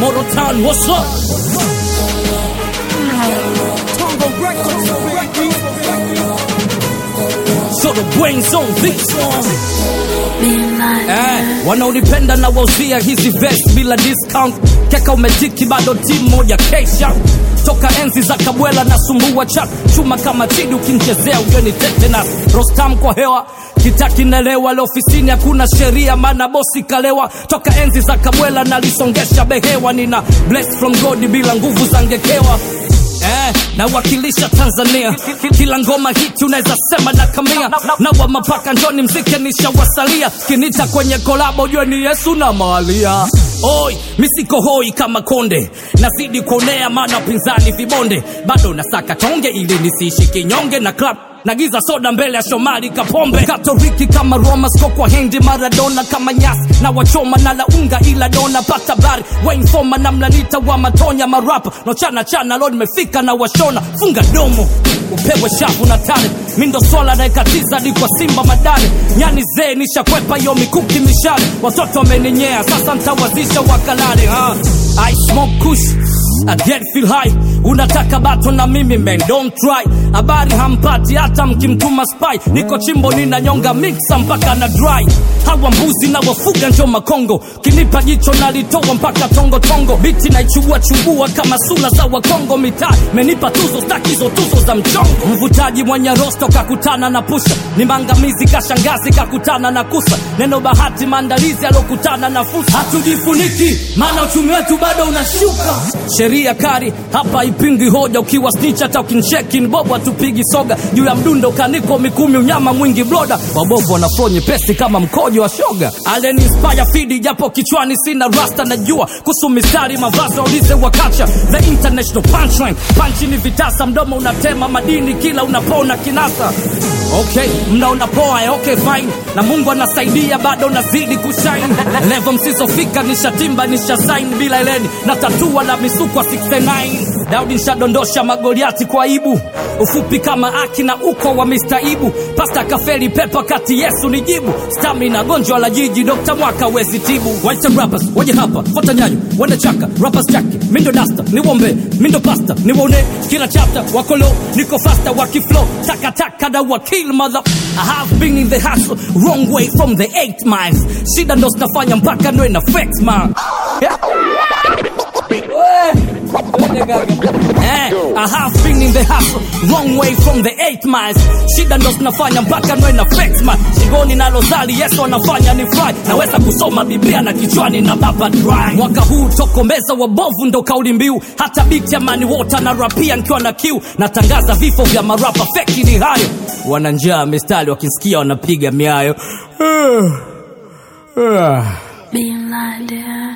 Morotan, what's up? So the brains on this one. Eh, wanaonipenda na wauzia hizi vest bila discount keka umetiki bado timu moja kesha toka enzi za kabwela na sumbua chat chuma kama chidi ukimchezea ujeni tetanus rostam kwa hewa kitakinelewa leo ofisini hakuna sheria maana bosi kalewa toka enzi za kabwela nalisongesha behewa nina blessed from god bila nguvu za ngekewa Eh, nawakilisha Tanzania kila ngoma hiti unaweza sema na kamia na wa mapaka njoni mzike nishawasalia kinita kwenye kolabo ujue ni Yesu na Maria Oi, misiko hoi kama konde nazidi kuonea maana pinzani vibonde bado nasaka tonge ili nisiishi kinyonge na club nagiza soda mbele ya Shomari Kapombe Katoliki kama Roma sko kwa Hendi Maradona kama nyasi na wachoma na launga ila dona pata bari Wayne Foma na mlanita wa matonya marapa no chana chana leo nimefika na washona funga domo upewe shavu na tare mindo swala naekatiza di kwa Simba madare nyani zee nishakwepa yo mikuki mishale watoto wameninyea sasa ntawazisha wakalale ha I smoke kush I get feel high unataka bato na mimi man don't try habari hampati hata mkimtuma spy niko chimbo ninanyonga mixa mpaka na dry hawa mbuzi na wafuga njo makongo kinipa jicho nalitoa mpaka tongo tongo biti naichubua chubua kama sula za wakongo mitaa menipa tuzo stakizo tuzo za mchongo mvutaji mwenye rosto kakutana na pusha ni mangamizi kashangazi kakutana na kusa neno bahati maandalizi alokutana na fursa hatujifuniki maana uchumi wetu bado unashuka sheria kari hapa ipingi hoja ukiwa snitch hata ukincheki ni bobo hatupigi soga juu ya mdundo kaniko mikumi unyama mwingi bloda wabovu wanaflo nyepesi kama mkojo wa shoga alen inspire fidi japo kichwani sina rasta najua kuhusu mistari mavazi waulize wakacha the international punchline panchi ni vitasa mdomo unatema madini kila unapona kinasa okay mnaona poa eh, okay fine na mungu anasaidia bado nazidi kushine levo msizofika nishatimba nishasain bila eleni na tatua na misukwa 69 daudi nshadondosha magoliati kwa ibu ufupi kama aki na uko wa mistaibu pasta kafeli pepa kati yesu ni jibu stamina gonjwa la jiji dokta mwaka wezi tibu waita rappers waje hapa fota nyayo wende chaka rappers chaki mindo dasta niwombe mindo pasta niwone kila chapter wakolo niko fasta wakiflow takataka na wakil mother I have been in the hustle wrong way from the 8 miles shida ndo zinafanya mpaka ndo ina flex man Eh, I have been in the hustle wrong way from the 8 miles shida ndo zinafanya mpaka ndo ina flex man shingoni na lozali yesu anafanya ni fly naweza kusoma biblia na kichwani na baba dry mwaka huu tokomeza wabovu ndo kauli mbiu hata biti ya mani wota na rapia nikiwa na kiu natangaza vifo vya marapa feki ni hayo wana njaa mistari wakisikia wanapiga miayo Being blinded.